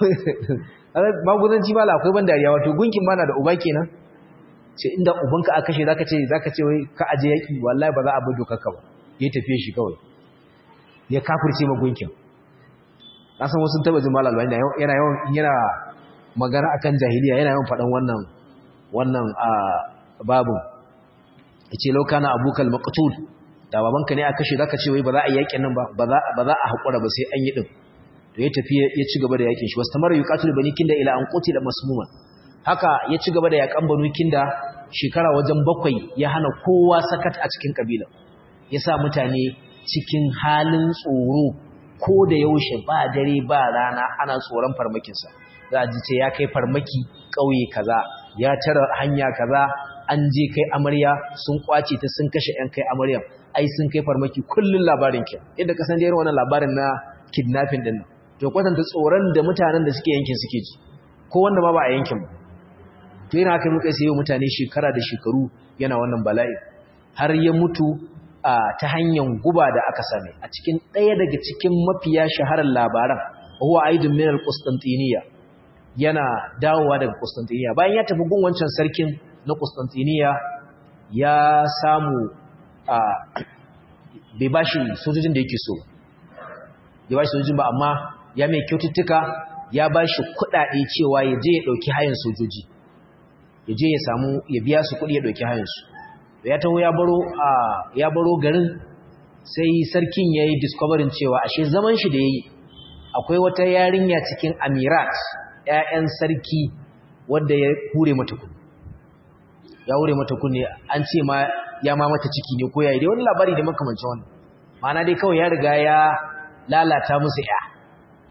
magudanci mala akwai ban dariya wato gunkin mana da uba kenan ce inda ubanka aka kashe zaka ce zaka ce wai ka aje yaki wallahi ba za a bi dokarka ba ya tafiye shi kawai ya kafirce ma gunkin kasan wasu taba jin malal yana yana yawan yana magana akan jahiliya yana yawan fadan wannan wannan a babu yace law kana abukal maqtul da babanka ne aka kashe zaka ce wai ba za a yakin nan ba ba za ba za a hakura ba sai an yi din to ya tafi ya ci gaba da yakin shi wastamara yuqatil bani kinda ila an qutila masmuma haka ya ci gaba da yakan banu kinda shekara wajen bakwai ya hana kowa sakat a cikin kabila ya sa mutane cikin halin tsoro ko da yaushe ba dare ba rana ana tsoron farmakinsa za a ji ce ya kai farmaki ƙauye kaza ya tara hanya kaza an je kai amarya sun kwace ta sun kashe yan kai amarya ai sun kai farmaki kullun labarin ki inda ka san da irin wannan labarin na kidnapping din to kwatanta tsoron da mutanen da suke yankin suke ji ko wanda ma ba a yankin ba to yana haka muka sai mutane shekara da shekaru yana wannan bala'i har ya mutu a ta hanyar guba da aka same a cikin ɗaya daga cikin mafiya shaharar labaran huwa aidun min al-qustantiniya yana dawowa daga qustantiniya bayan ya tafi gun wancan sarkin na qustantiniya ya samu a bai bashi sojojin da yake so bai bashi sojojin ba amma ya mai kyaututtuka ya bashi kuɗaɗe cewa ya je ya ɗauki hayan sojoji ya je ya samu ya biya su kuɗi ya ɗauki hayan su ya taho ya baro a ya baro garin sai sarkin yayi discovering cewa ashe zaman shi da yayi akwai wata yarinya cikin amirat ƴaƴan sarki wanda ya hure mata kunne ya hure mata kunne an ce ma ya ma mata ciki ne ko yayi dai wani labari da makamancin wannan ma'ana dai kawai ya riga ya lalata musu ƴa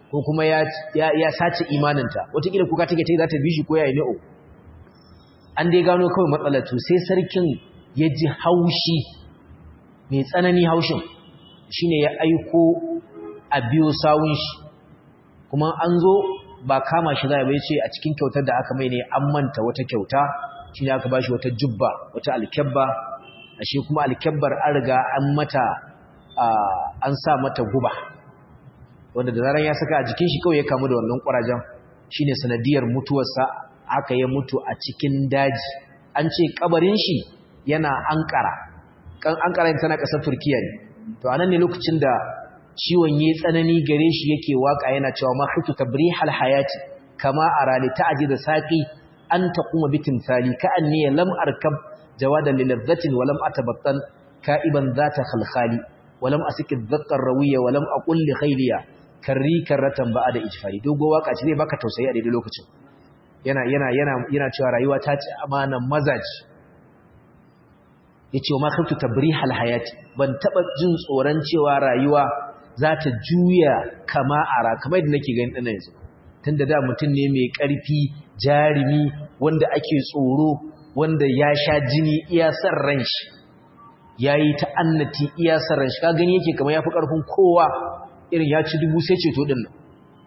ko kuma ya ya sace imaninta wataƙila kuka take ta za ta bi shi ko yayi ne o an dai gano kawai matsalar to sai sarkin ya ji haushi mai tsanani haushin shine ya aiko a biyo sawun shi kuma an zo ba kama shi zai bai ce a cikin kyautar da aka mai ne an manta wata kyauta shine aka bashi wata jubba wata alkyabba ashe kuma alkyabbar an riga an mata an sa mata guba wanda da zaran ya saka a jikin shi kawai ya kamu da wannan kurajen shine sanadiyar mutuwarsa aka yi mutu a cikin daji an ce kabarin shi yana Ankara kan Ankara tana kasar Turkiya ne to anan ne lokacin da ciwon yayi tsanani gare shi yake waka yana cewa ma hutu tabrihal hayati kama arali ta'jid saqi an taquma bitimsali ka anni lam arkab jawadan lilazzatin wa lam atabattal ka'iban zata khalkhali wa lam asik adh-dhaqqa rawiya wa lam aqul li khayliya karri karratan ba'da ijfari dogo waka ce zai baka tausayi a daidai lokacin yana yana yana yana cewa rayuwa ta ci amanan mazaji yace ma khaftu tabrihal hayati ban taba jin tsoron cewa rayuwa za ta juya kama ara kamar yadda nake ganin dana yanzu tunda da mutum ne mai karfi jarimi wanda ake tsoro wanda ya sha jini iya san ran shi yayi ta annati iya san ran shi ka gani yake kamar yafi karfin kowa irin ya ci dubu sai ceto din nan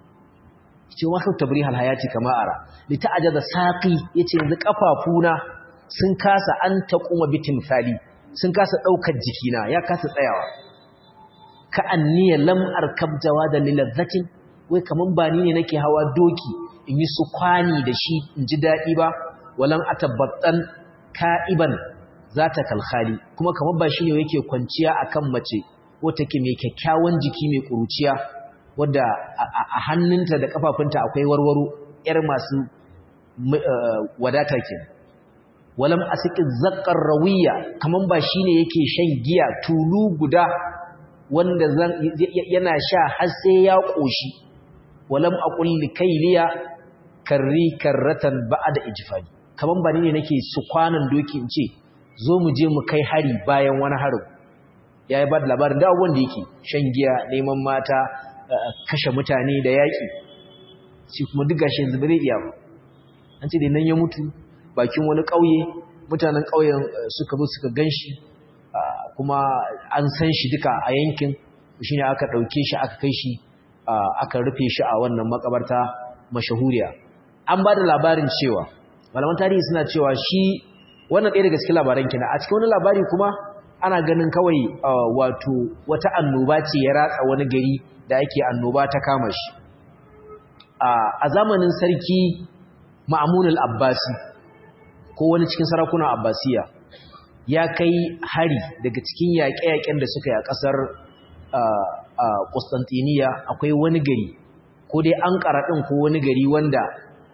ce wa kan tabrihal hayati kama ara li ta'ajaza saqi yace yanzu kafafuna sun kasa an taquma bitin fali sun kasa daukar jikina ya kasa tsayawa ka anniya lam arkab jawada lilazzatin wai kaman ba ni ne nake hawa doki in yi su kwani da shi in ji dadi ba walan atabattan ka'iban zata kalkhali kuma kaman ba shi ne yake kwanciya akan mace ko take mai kyakkyawan jiki mai kuruciya wadda a hannunta da kafafunta akwai warwaro yar masu wadata ke walam asikin zakkar rawiya kaman ba shine yake shan giya tulu guda wanda yana sha har sai ya koshi walam aqul likayliya karri karratan ba'da ijfani kaman ba ni ne nake su kwanan doki in ce zo mu je mu kai hari bayan wani harin yayi ba da labarin da abubuwan da yake shan giya neman mata kashe mutane da yaƙi shi kuma duk gashi yanzu bare iya ba an ce da nan ya mutu bakin wani ƙauye mutanen ƙauyen suka zo suka ganshi kuma an san shi duka a yankin shine aka ɗauke shi aka kai shi aka rufe shi a wannan makabarta mashahuriya an ba da labarin cewa malaman tarihi suna cewa shi wannan ɗaya daga cikin labaran kina a cikin wani labari kuma ana ganin kawai wato wata annoba ce ya ratsa wani gari da ake annoba ta kama shi a zamanin sarki ma'amun al-abbasi ko wani cikin sarakunan abbasiya ya kai hari daga cikin yaƙe-yaƙen da suka yi a ƙasar Constantiniya akwai wani gari ko dai an ɗin ko wani gari wanda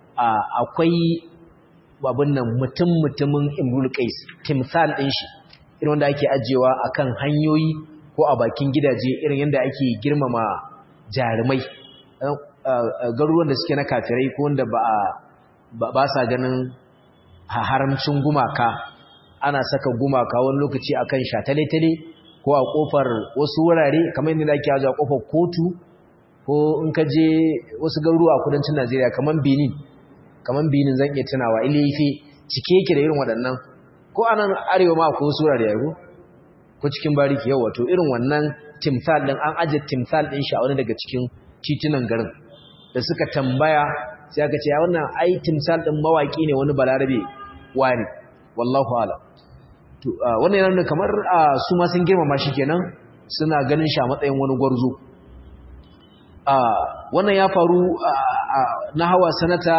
akwai babin nan mutum-mutumin imrul qais timsal ɗin shi irin wanda ake ajiyewa akan hanyoyi ko a bakin gidaje irin yadda ake girmama jarumai garuruwan da suke na kafirai ko wanda ba sa ganin haramcin gumaka ana saka gumaka wani lokaci akan shatale-tale ko a kofar wasu wurare kamar yadda ake ajiye a kofar kotu ko in ka je wasu garuruwa a kudancin Najeriya kamar Benin kamar Benin zan iya tunawa Ile-Ife cike yake da irin waɗannan ko anan arewa ma akwai wasu wurare yago ko cikin bariki yau wato irin wannan timsal din an aje timsal din shi a wani daga cikin titunan garin da suka tambaya sai aka ce wannan ai timsal din mawaki ne wani balarabe wani wallahu ala to wannan yana kamar su ma sun girmama shi kenan suna ganin shi a matsayin wani gwarzo wannan ya faru na hawa sanata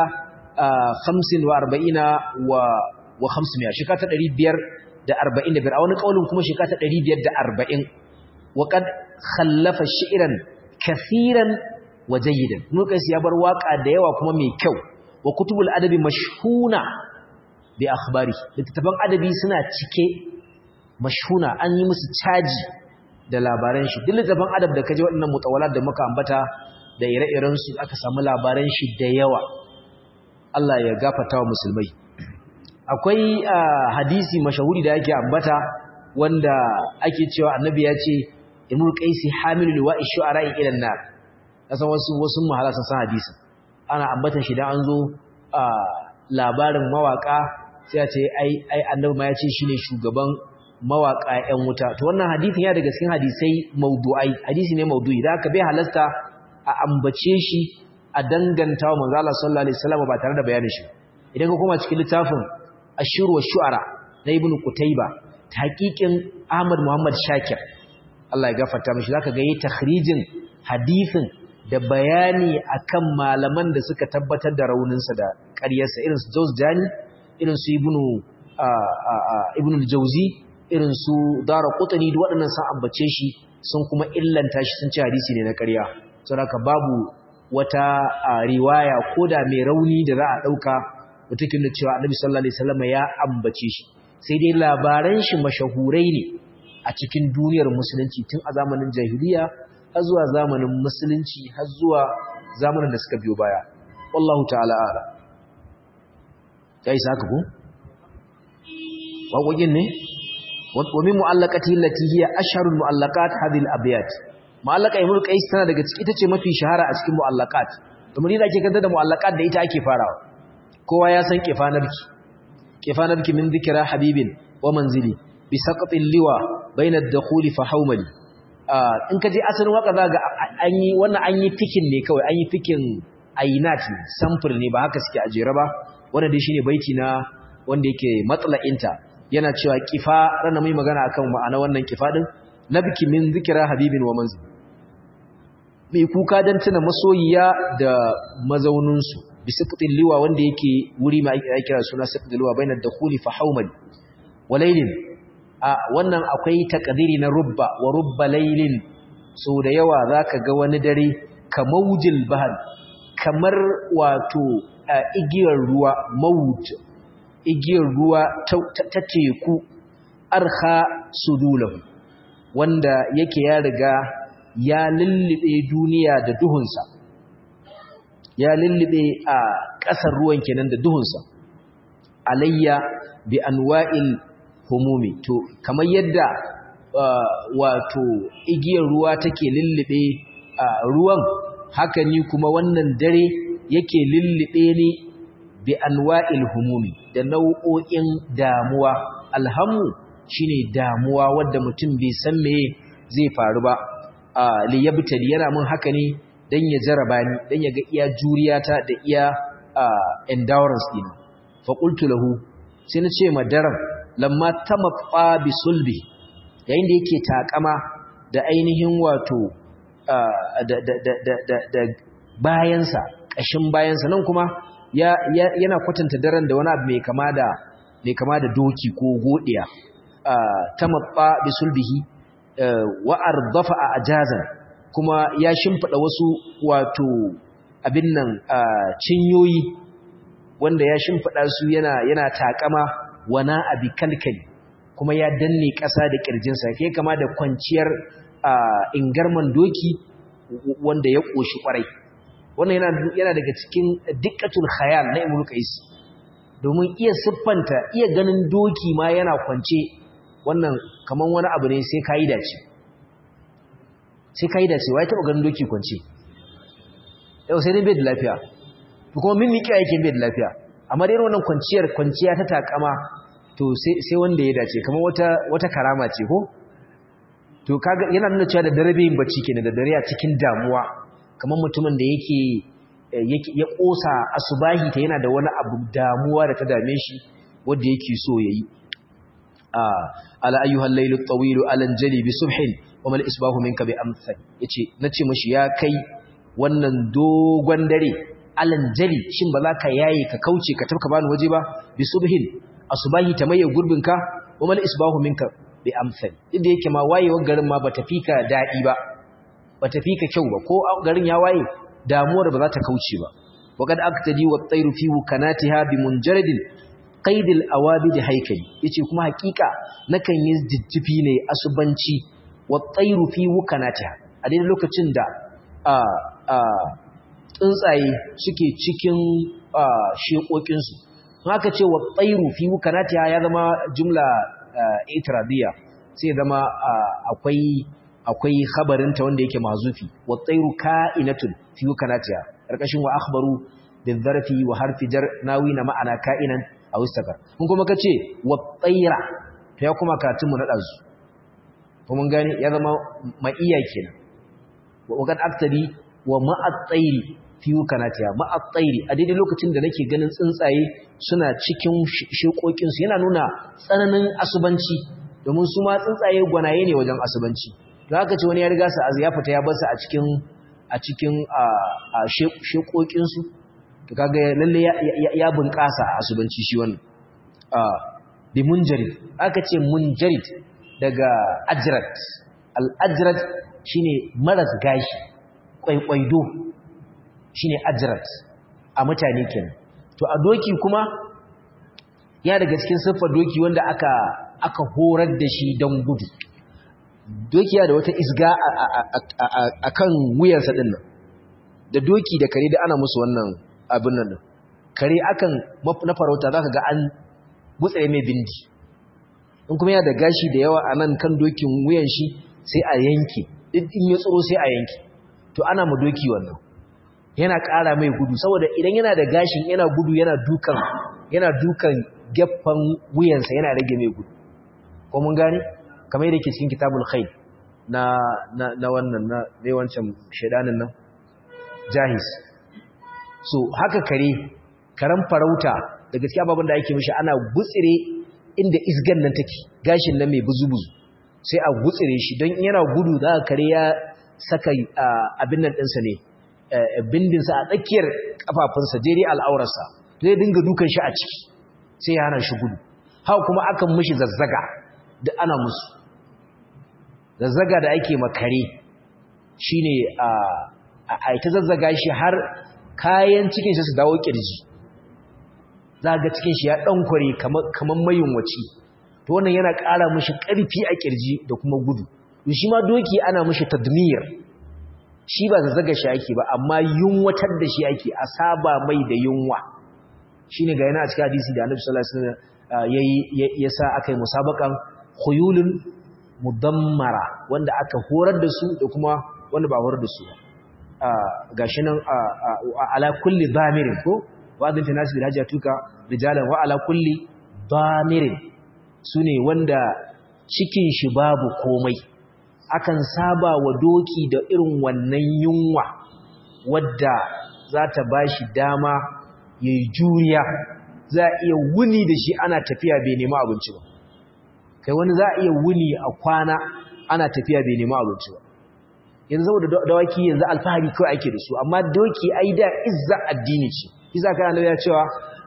45 wa wa 500 shekara ta 545 a wani kaulin kuma shekara ta 540 wa kad khallafa shi'ran kaseeran wa jayyidan nukas ya bar waka da yawa kuma mai kyau wa kutubul adabi mashhuna bi akhbari littattafan adabi suna cike mashhuna an yi musu caji da labaran shi duk littattafan adab da kaje waɗannan mutawalat da muka ambata da ire-iren su aka samu labaran shi da yawa Allah ya gafarta wa musulmai akwai hadisi mashahuri da yake ambata wanda ake cewa annabi ya ce imul qaisi hamilul liwa'i shu'ara'i ila nar san wasu wasu mahala sun san hadisin ana ambatan shi dan an zo labarin mawaka sai a ce ai ai annabi ma ya ce shine shugaban mawaka ƴan wuta to wannan hadisin ya daga cikin hadisai maudu'ai hadisi ne maudu'i da aka bai halasta a ambace shi a danganta wa manzo Allah sallallahu alaihi wasallam ba tare da bayanin shi idan ka koma cikin littafin Ashur wa Shu'ara na Ibn Qutayba tahqiqin Ahmad Muhammad Shakir Allah ya gafarta mishi zaka ga yi takhrijin hadisin da bayani akan malaman da suka tabbatar da rauninsa da ƙaryarsa irin su Jawzjani irin su Ibn Ibn al-Jawzi irin su Daraqutni duk waɗannan sun ambace shi sun kuma illanta shi sun ce hadisi ne na ƙarya saboda babu wata riwaya koda mai rauni da za a dauka mutukin da cewa Annabi sallallahu alaihi wasallam ya ambace shi sai dai labaran shi mashahurai ne a cikin duniyar musulunci tun a zamanin jahiliya har zuwa zamanin musulunci har zuwa zamanin da suka biyo baya wallahu ta'ala ala kai saka ku waƙoƙin ne wa min mu'allaqati allati hiya asharul mu'allaqat hadhihi al-abyat mu'allaqa ibn qais tana daga ciki ita ce mafi shahara a cikin mu'allaqat domin idan ake kanta da mu'allaqat da ita ake farawa kowa ya san kifanarki kifanarki min dhikra habibin wa manzili bi saqatil liwa bayna ad-dukhul fa hawmali in ka je asalin waka za ga an yi wannan an yi fikin ne kawai an yi fikin ainat samfur ne ba haka suke ajere ba wannan dai shine baiti na wanda yake matsala'inta yana cewa kifa rana mai magana akan ma'ana wannan kifa din nabki min zikra habibin wa manzil mai kuka dan tuna masoyiya da mazaunin su bi siqtil liwa wanda yake wuri mai kira suna siqtil liwa bainar dakhuli fa hawmali walailin a wannan akwai takadiri na rubba wa rubba lailin so da yawa zaka ga wani dare kamaujil bahar kamar wato igiyar ruwa maut igiyar ruwa ta teku arha sudulahu wanda yake ya riga ya lullube duniya da duhunsa ya lullube a ƙasar ruwan kenan da duhunsa alayya bi anwa'il humumi to kamar yadda wato igiyar ruwa take lullube ruwan haka ni kuma wannan dare yake lullube ni bi anwa'il humumi da nau'o'in damuwa alhamu shine damuwa wanda mutum bai san me zai faru ba li yabtali yana mun haka ne dan ya jaraba ni dan ya ga iya juriyata da iya endurance dina fa qultu lahu sai na ce ma daren lamma tamaffa bi sulbi yayin da yake takama da ainihin wato da bayansa ƙashin bayansa nan kuma yana kwatanta daren da wani abu mai kama da mai kama da doki ko godiya tamaffa bi sulbihi wa ardafa ajazan kuma ya shimfida wasu wato abin nan cinyoyi wanda ya shimfida su yana yana takama wana abi kalkali kuma ya danne ƙasa da ƙirjinsa ke kama da kwanciyar ingarman doki wanda ya ƙoshi ƙwarai wannan yana daga cikin dikkatul khayal na ibnu qais domin iya siffanta iya ganin doki ma yana kwance wannan kaman wani abu ne sai kai dace sai kai dace wai taba ganin doki kwance yau sai dai bai da lafiya kuma min miki yake bai da lafiya amma dai wannan kwanciyar kwanciya ta takama to sai wanda ya dace kamar wata wata karama ce ko to kaga yana nuna cewa da dare yin bacci kenan da dare a cikin damuwa kamar mutumin da yake yake ya kosa asubahi ta yana da wani abu damuwa da ta dame shi wanda yake so yayi a ala ayyuhal laylu at-tawil alanjali bi subhin wa mal isbahu minka bi amsal yace nace mishi ya kai wannan dogon dare alanjali shin ba za ka yaye ka kauce ka tafka bani waje ba bi subhin asubahi ta maye gurbinka wa mal isbahu minka bi amsal inda yake ma wayewar garin ma bata fika dadi ba bata fika kyau ba ko garin ya waye damuwar ba za ta kauce ba waqad aqtadi wa at-tayru fi wukanatiha bi munjaridin qaid al-awabid haykali yace kuma hakika nakan yi jijjifi ne asubanci wa at-tayru fi wukanatiha a daidai lokacin da a a tsuntsaye suke cikin shekokinsu haka ce wa tsairu fi wukanatiha ya zama jumla itiradiyya sai zama akwai akwai khabarinta wanda yake mazufi wa tsairu ka'inatun fi kanatiya karkashin wa akhbaru bil zarfi wa harfi jar nawi na ma'ana ka'inan aw istakar kun kuma kace wa tsaira to ya kuma katun mu na dazu ko mun gane ya zama ma'iya kenan wa kad aktabi wa ma'a tsairi fi kanatiya ma'a tsairi a daidai lokacin da nake ganin tsuntsaye suna cikin shekokin su yana nuna tsananin asubanci domin su ma tsuntsaye gwanaye ne wajen asubanci da haka ce wani ya riga su azu ya fita ya bar su a cikin a cikin shekokin su to kaga lalle ya bunƙasa a asubanci shi wannan bi munjarid aka ce munjarid daga ajrat al ajrat shine maras gashi kwaikwaido shine ajrat a mutane kenan to a doki kuma ya daga cikin siffar doki wanda aka aka horar da shi don gudu doki da wata isga a kan wuyansa ɗin nan da doki da kare da ana musu wannan abin nan kare akan na farauta za ka ga an gutsare mai bindi in kuma yana da gashi da yawa a nan kan dokin wuyan shi sai a yanke in ya tsoro sai a yanke to ana ma doki wannan yana ƙara mai gudu saboda idan yana da gashin yana gudu yana dukan yana dukan gefen wuyansa yana rage mai gudu ko mun gane kamar yadda ke cikin kitabul khayl na na na wannan na dai wancan shedanin nan jahis so haka kare karan farauta da gaskiya babban da ake mishi ana gutsire inda isgan nan take gashin nan mai buzu-buzu sai a gutsire shi don yana gudu za ka kare ya saka abin nan ɗinsa ne bindinsa a tsakiyar kafafunsa daidai al'aurarsa zai dinga dukan shi a ciki sai ya hana shi gudu haka kuma akan mishi zazzaga da ana musu zazzaga da ake makare shine a a ita zazzaga shi har kayan cikin shi su dawo kirji zaga cikin shi ya dankware kamar kamar mayunwaci to wannan yana ƙara mishi ƙarfi a kirji da kuma gudu to shi ma doki ana mishi tadmir shi ba zazzaga shi ake ba amma yunwatar da shi ake a saba mai da yunwa shine ga yana a cikin hadisi da Annabi sallallahu alaihi wasallam yayi yasa akai musabakan khuyulun mudammara wanda aka horar da su da kuma wanda ba horar da su ga shi nan ala kulli damirin ko wadin fi nasu bilhaji tuka rijalan wa ala kulli damirin su ne wanda cikin shi babu komai akan saba wa doki da irin wannan yunwa wadda za ta ba shi dama ya yi juriya za a iya wuni da shi ana tafiya bai nema abinci ba kai wani za a iya wuni a kwana ana tafiya bai nema abinci ba yanzu saboda dawaki yanzu alfahari kawai ake da su amma doki ai da izza addini ce izza kana nabi ya cewa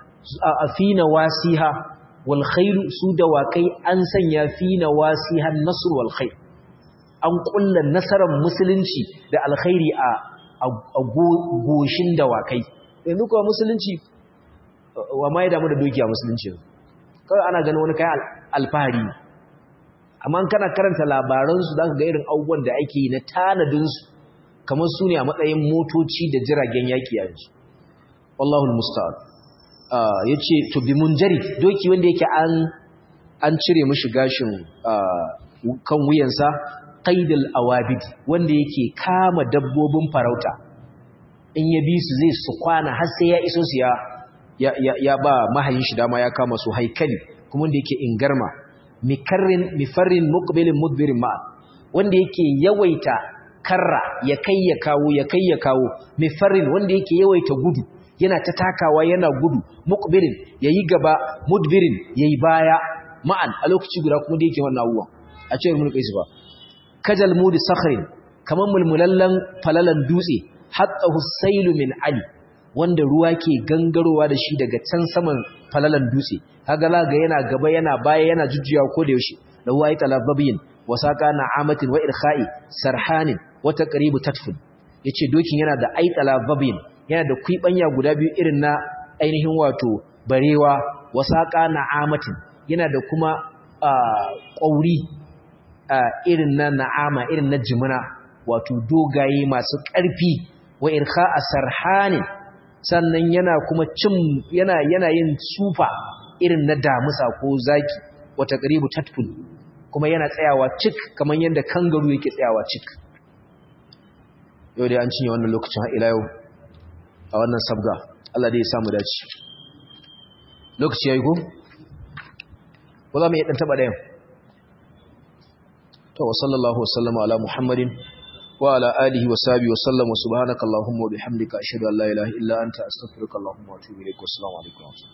afina wasiha wal khair su dawakai an sanya fina wasiha nasr wal khair an kulla nasarar musulunci da alkhairi a a goshin dawakai yanzu kuwa musulunci wa mai damu da doki a musulunci kawai ana ganin wani kai alfahari amma kana karanta labaransu za ka ga irin abubuwan da ake yi na tanadinsu kamar su ne a matsayin motoci da jiragen yaƙi yanzu wallahu musta'an ya ce to bi munjari doki wanda yake an an cire mishi gashin kan wuyansa qaidul awabid wanda yake kama dabbobin farauta in ya bi su zai su kwana har sai ya iso su ya ya ba mahayin shi dama ya kama su haikali kuma wanda yake ingarma mikarrin mifarrin muqbilin mudbirin ma wanda yake yawaita karra ya kai ya kawo ya kai ya kawo mifarrin wanda yake yawaita gudu yana ta takawa yana gudu muqbilin yayi gaba mudbirin yayi baya ma'an a lokaci guda kuma da yake wannan abuwa a cewa mun kai su ba kajal mudi sakhrin kaman mulmulallan falalan dutse hatta husailu min ali wanda ruwa ke gangarowa da shi daga can saman falalan dutse kaga laga yana gaba yana baya yana jujjuyawa ko da yaushe da wai talababiyin wasaka na'amatin wa irkha'i sarhanin wa taqribu tatfun yace dokin yana da ai talababiyin yana da kuibanya guda biyu irin na ainihin wato barewa wasaka na'amatin yana da kuma ƙauri irin na na'ama irin na jimina wato dogaye masu ƙarfi wa irkha'a sarhanin sannan yana kuma cin yana yana yin sufa irin na damusa ko zaki wata qaribu tatful kuma yana tsayawa cik kamar yadda kangaru yake tsayawa cik yau dai an cinye wannan lokacin ila yau a wannan sabga Allah dai ya samu dace lokaci yayi ko ko za mu iya dan taba dayan to wa sallallahu wa sallama ala muhammadin wa ala alihi wa sahbihi wa sallam wa subhanaka allahumma wa bihamdika ashhadu an la ilaha illa anta astaghfiruka allahumma wa atubu ilaik wa assalamu alaikum